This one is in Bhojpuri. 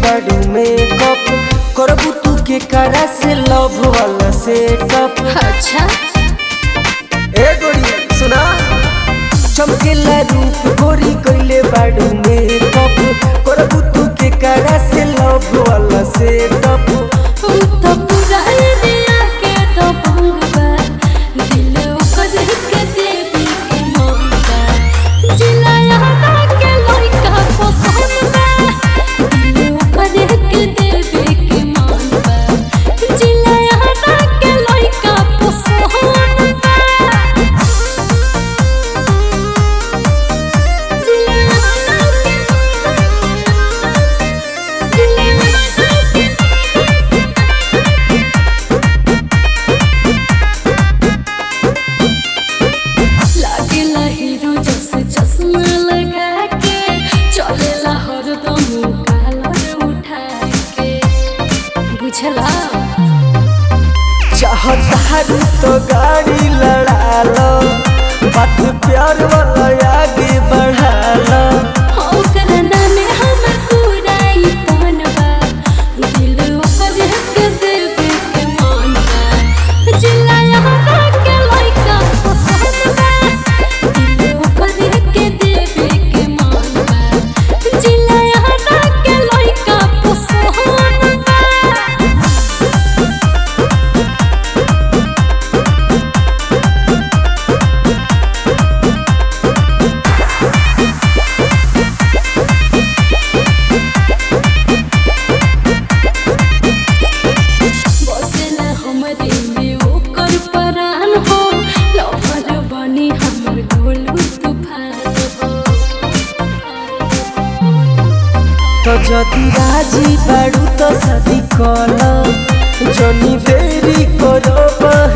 बाड़ू मेकअप करबू तू के करा से लव वाला सेटअप अच्छा ए गोरी सुना चमकेला रूप गोरी कइले बाड़ू मेकअप करबू तू के करा से लव वाला सेटअप हम तो पूरा दिया के तो भंगवा दिल ओकर के देवी के मांगा जिलाया के लइका पसंद बा दिल ओकर के देवी के मांगा जिलाया के लइका पसंद बा लागेला हीरो जैसे चश्मा लगा के चलेला हरदम कालर उठा के बुझला चाहतारू तो गाड़ी लड़ा लो बात प्यार वाला आगे बढ़ा लो ओकर नामे हमर पूरा ई तनवा दिल ओकर के देवे के मानवा जिलाया के लइका पसंद बा दिल ओकर के देवे के मानवा जिलाया के लइका पसंद बा बसेला हमरे में ओकर परान हो लफर बनी हमर गोलू तूफान हो तो जदि राजी बाड़ू तो शादी कल जनी देरी करो